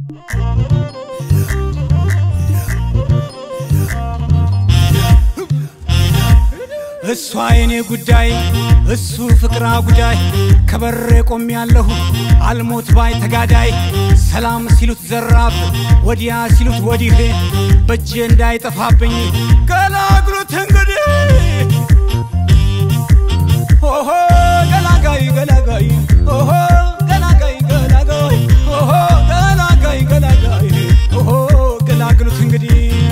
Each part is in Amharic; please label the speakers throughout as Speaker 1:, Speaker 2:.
Speaker 1: እሷ የኔ ጉዳይ እሱ ፍቅራ ጉዳይ ከበሬ ቆም ያለሁ አልሞት ባይ ተጋዳይ ሰላም ሲሉት ዘራፍ ወዲያ ሲሉት ወዲህ በእጄ እንዳይጠፋብኝ ገላግሉት እንግዲህ ኦሆ ገላጋይ ገላጋይ ኦሆ ገላጋይ ገላጋይ ኦሆ ገላጋይ ገላጋይ ኦሆ ገላግሉት እንግዲህ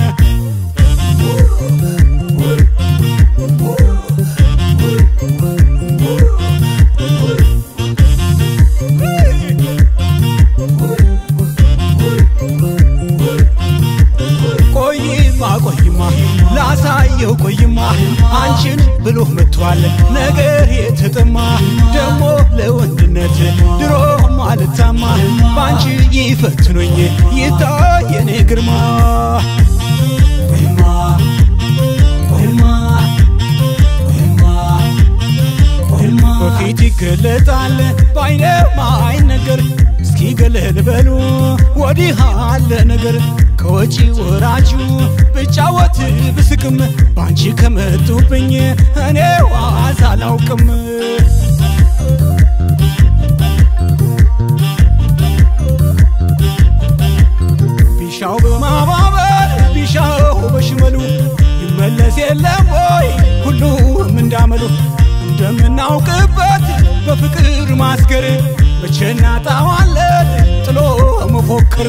Speaker 1: ቆይማ ቆይማ ላሳየው ቆይማ አንቺን ብሎ መጥቷል ነገር የተጠማ ደሞ ለወንድነት ድሮ ማልታማ በአንቺ ይፈትኖኝ ይታይ የኔ ግርማ ቆይማ ቆይማ ቆይማ ቆይማ በፊት ይገለጣል በአይነ ማይነገር እስኪ ገለል በሉ ወዲህ አለ ነገር ከወጪ ወራጁ ብጫወት ብስቅም ባንቺ ከመጡብኝ እኔ ዋዛ አላውቅም ቢሻው በማባበር ቢሻው በሽመሉ ይመለስ የለም ወይ ሁሉም እንዳመሉ እንደምናውቅበት በፍቅር ማስገር መቼ እናጣዋለን ጥሎ መፎክር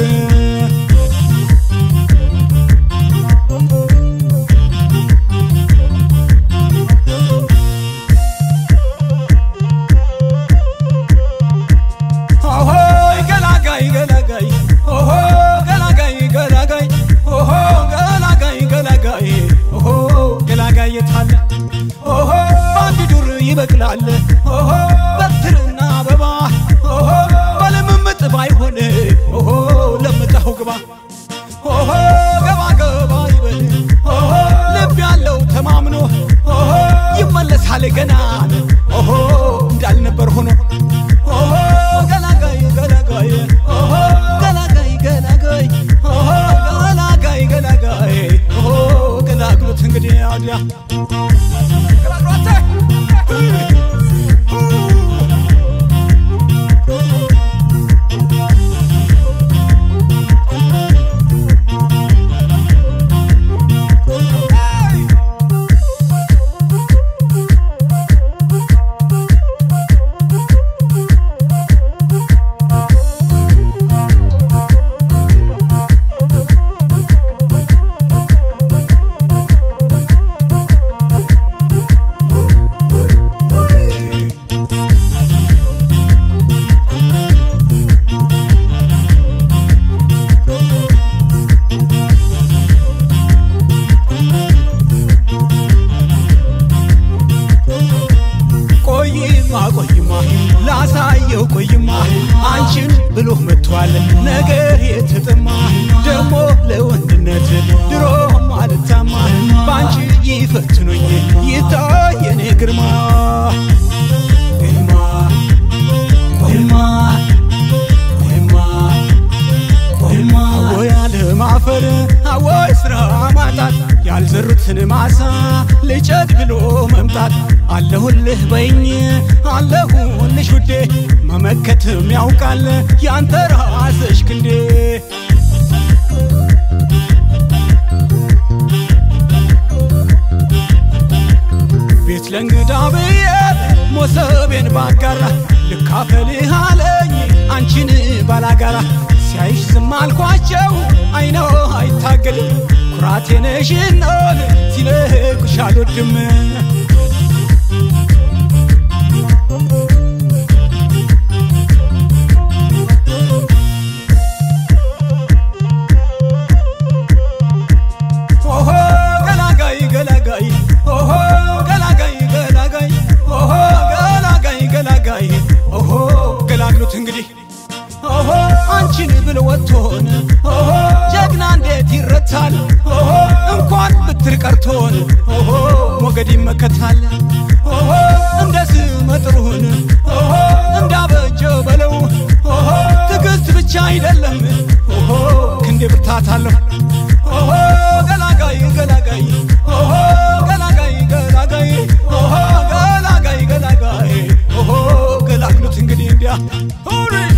Speaker 1: ኦሆ ገላጋይ ገላጋይ ኦሆ ገላጋይ ገላጋይ ኦሆ ገላጋይ ገላጋይ ኦሆ ገላጋይ የታለ ኦሆ በአንድ ዱር ይበቅላል ኦሆ በትርና አበባ ኦሆ በልምምጥ ባይሆን ኦሆ ለምጠኸው ግባ ኦሆ ገባ ገባ ይበል ኦሆ ልብ ያለው ተማምኖ ኦሆ ይመለሳል ገና ኦሆ እንዳልነበር ሆኖ ኦሆ ገላጋይ ገላጋይ ኦሆ ገላጋይ ገላጋይ ኦሆ ገላጋይ ገላጋይ ኦሆ ገላግሎት እንግዲህ አዲያ ቆይማ ቆይማ ላሳየው ቆይማ አንቺን ብሎ መጥቷል ነገር የተጠማ ደሞ ለወንድነት ድሮ ማልታማ በአንቺ ይፈትኖኝ ይታይ የኔ ግርማ ግርማ ቆይማ ቆይማ ቆይማ አወይ አለማፈር አወይ ስራ ማጣት ያልዘሩትን ማሳ ልጨድ ብሎ መምጣት አለሁልህ በይኝ አለሁልሽ ውዴ መመከትም ያውቃል ያንተ ራስሽ ክንዴ ቤት ለእንግዳ ብዬ ሞሰቤን ባጋራ ልካፈልህ አለኝ አንቺን ባላጋራ ሲያይሽ ዝም አልኳቸው አይኖ አይታገልም ኩራቴ ነሽኖን ሲለቁሽ አልወድም ኦሆ ገላጋይ ገላጋይ ኦሆ ገላጋይ ገላጋይ ኦሆ ገላጋይ ገላጋይ ኦሆ ገላግሉት እንግዲህ ኦሆ አንቺን ብሎ ወጥቶን ኦሆ ጀግና እንዴት ይረታል ኦሆ እንኳን ብትር ቀርቶን ኦሆ ሞገድ ይመከታል ኦሆ እንደ ስመጥሩን ኦሆ እንዳበጀ በለው ኦሆ ትዕግስት ብቻ አይደለም ኦሆ እላታለሁ ኦሆ ገላጋይ ገላጋይ ኦሆ ገላጋይ ገላጋይ ኦሆ ገላጋይ ገላጋይ ኦሆ ገላግሉት እንግዲህ እንዲያ ሁሪ